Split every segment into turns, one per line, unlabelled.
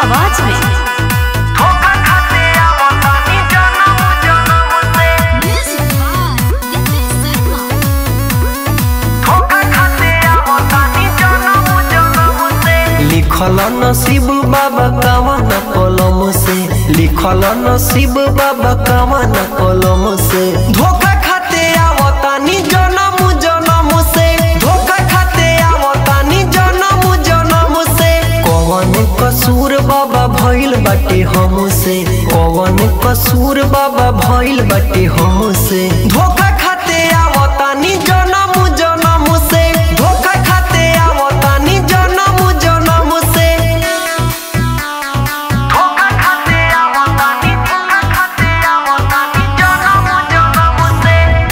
आवाज में
धोखा खाते आवतानी जनम जनम से धोखा खाते आवतानी जनम जनम से
लिखल नसीब बाबा कवन कलम से लिखल नसीब बाबा कवन कलम से धोखा खाते आवतानी जनम जनम से धोखा खाते आवतानी जनम जनम से कवन कसूर बाबा भइल बाटे हमसे कवन कसूर बाबा भइल बाटे हमसे धोखा खाते आवतानी जनम जनम से धोखा खाते आवतानी जनम जनम से
धोखा खाते आवतानी धोखा खाते आवतानी जनम जनम से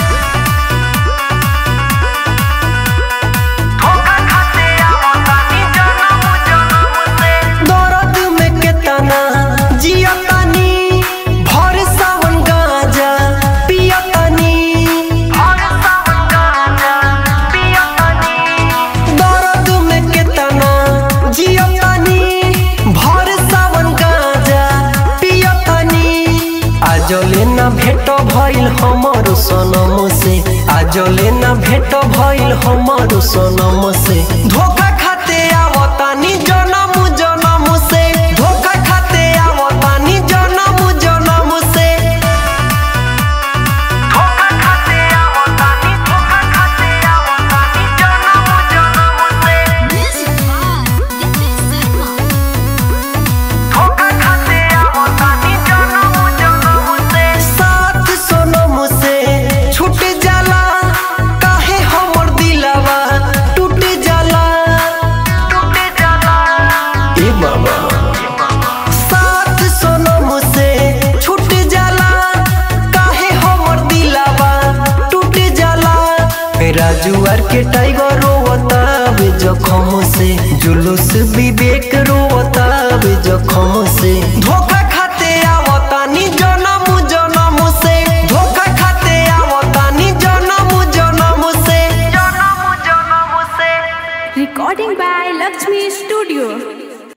धोखा खाते आवतानी जनम जनम से
दर्द में केतना जियतानी भर सावन गांजा पियतानी
हर सावन गांजा पियतानी
दर्द में केतना जियतानी भर सावन गांजा पियतानी आजले ना भेट भइल हमर सनम से आजले ना भेट भइल हमर सनम से धोखा खाते आवतानी जनम जनम से धोखा खाते आवतानी जनम जनम से
धोखा खाते आवतानी धोखा खाते आवतानी जनम जनम से धोखा खाते आवतानी जनम जनम से
साथ सोनम से छूट जाला काहे हमर दिलवा टूट जाला
टूट जाला
ए बाबा साथ सोनम से छूट जाला काहे हमर दिलवा टूट जाला राजुआर के टाइगर रोवता बे जखम से जुलूस विवेक रोवता बे जखम से धोखा